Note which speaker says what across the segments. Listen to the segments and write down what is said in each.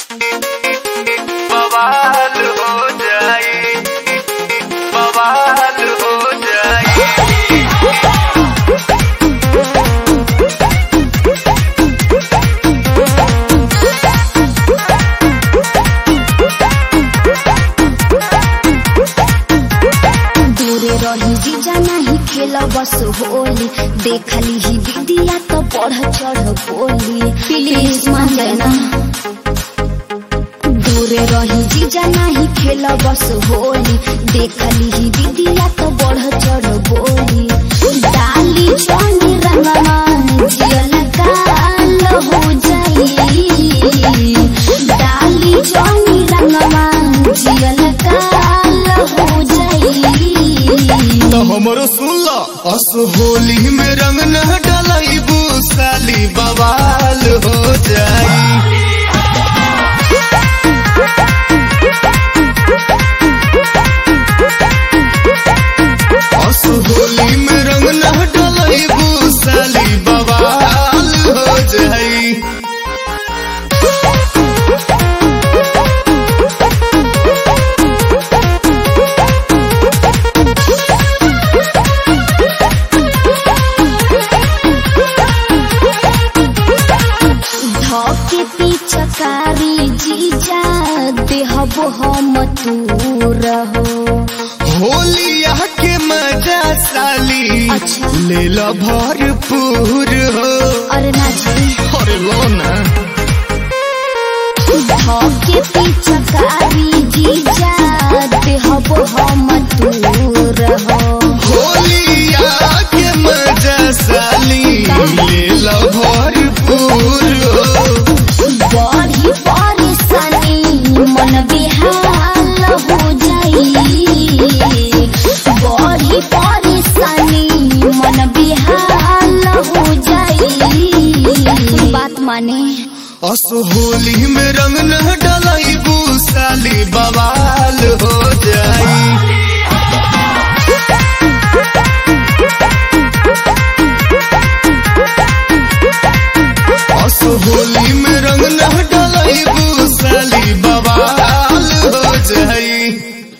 Speaker 1: बवाल हो जाई बवाल हो जाई
Speaker 2: दूरे रही जीजा नहीं खेल बस होली देखली ही दीदिया तो बढ़ चढ़ बोली प्लीज मान जाना दूरे रही जीजा नहीं खेल बस होली देखली ही दीदिया तो बढ़ चढ़ बोली डाली चौनी रंगमा जियल काल हो जाई डाली चौनी रंगमा जियल काल हो जाई
Speaker 3: तो हमरो सुन लो अस होली में रंग न डलाई साली बवाल हो जाई अस होली में रंग न डलाई साली बवाल हो जाई
Speaker 2: धके पिचकारी जीजा देहबो हम तू रहो
Speaker 3: होलिया के मजा साली
Speaker 2: अच्छा।
Speaker 3: ले लो भरपूर हो
Speaker 2: अरे ना जी
Speaker 3: अरे लो ना
Speaker 2: धके पिचकारी जीजा देहबो हम तू रहो
Speaker 3: होलिया के मजा साली ले लो भरपूर हो
Speaker 2: बड़ी परेशानी मन बेहाल हो जाई बड़ी परेशानी मन बेहाल हो जाई बात माने
Speaker 3: अस होली में रंग न डलाई साली बवाल हो जाई अस होली में रंग न डलाई साली बवाल हो जाई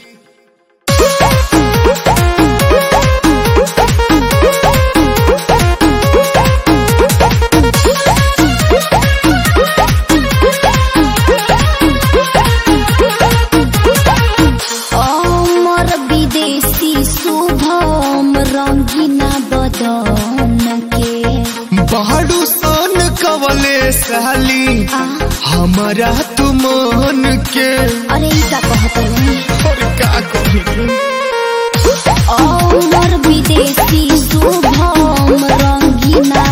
Speaker 2: अमर विदेशी शुभम रंगीना बदन के
Speaker 3: बाड़ू सन कवले साली
Speaker 2: आ,
Speaker 3: हमारा तू मन के
Speaker 2: अरे ई का कहत रही
Speaker 3: और का कही
Speaker 2: अमर विदेशी शुभम रंगीना